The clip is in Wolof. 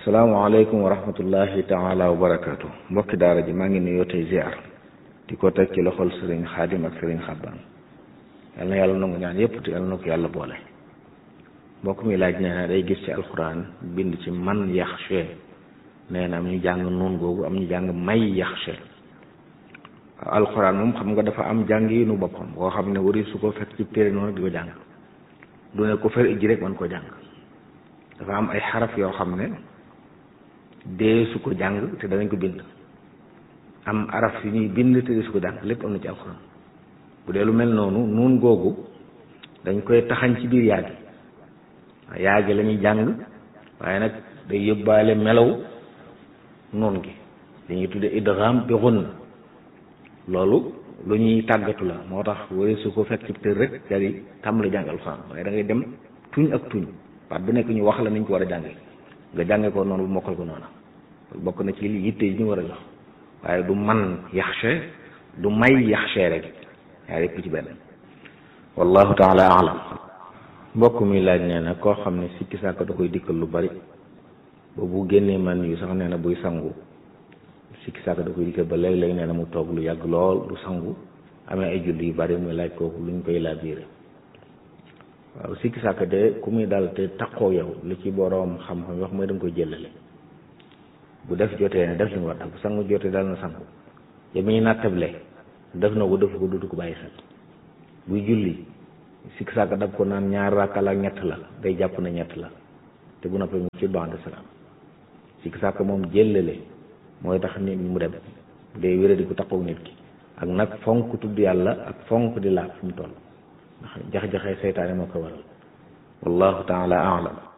salaamaaleykum wa rahmatullahi taala wa barakaatu mbokki daara ji maa ngi nuyoo tey ziar di ko teg ci loxol sëriñ xaadim ak sëriñ xabbaan yal na yàlla nangu ñaan yépp te yal na ko yàlla boole mbokk mi laaj nee na day gis ci alxuraan bind ci man yaxshe nee na am ñu jàng nuun googu am ñu jàng may yaxshe alxuraan moom xam nga dafa am jàng yi nu boppam boo xam ne wari su ko fekk ci téere noonu di ko jàng du ne ko fer ijji rek man ko jàng dafa am ay xaraf yoo xam ne dee su ko jàng te danañ ko bind am araf yu ñuy bind te dee su ko jàng lépp am na ci alxuraan bu dee lu mel noonu nuun googu dañ koy taxañ ci biir yaagi yaagi la ñuy jàng waaye nag day yóbbaale melaw nuun gi dañuy tudde idgham bi ghunn loolu lu ñuy tàggatu la moo tax wari su ko fekk ci tër rek daal di tàmbali jàng alxuraan waaye da ngay dem tuñ ak tuñ baat bu nekk ñu wax la niñ ko war a jànge nga jànge ko noonu bu mokkal ko noonu bokk na ci li yitte yi ñu war a jox waaye du man yaxshe du may yaxshe rek yaa yëpp ci benn wallahu taala alam mbokk mi laaj nee na koo xam ne sikki sàkk da koy dikkal lu bari ba bu génnee man yu sax nee na buy sangu sikki sàkk da koy dikkal ba léeg-léeg nee na mu toog lu yàgg lool du sangu amee ay julli yu bari muy laaj kooku luñ koy laa biire waaw sikki sàkk de ku muy dal te takkoo yow li ci boroom xam-xam wax mooy da nga koy jëlale bu def jotee ne def li mu war bu sangu jotee dal na sangu yow mi ñu nattable def na ko def ko dutu ko bàyyi xel buy julli sikki sàkk dab ko naan ñaar rakka la ak ñett la day jàpp na ñett la te bu noppee mu ci bande salaam sikki sàkk moom jëlale mooy tax nit mu dem day wéra di ko takkoo nit ki ak nag fonk tudd yàlla ak fonk di laab fu mu toll ndax jax-jaxee seytaane moo ko waral wallahu taala alam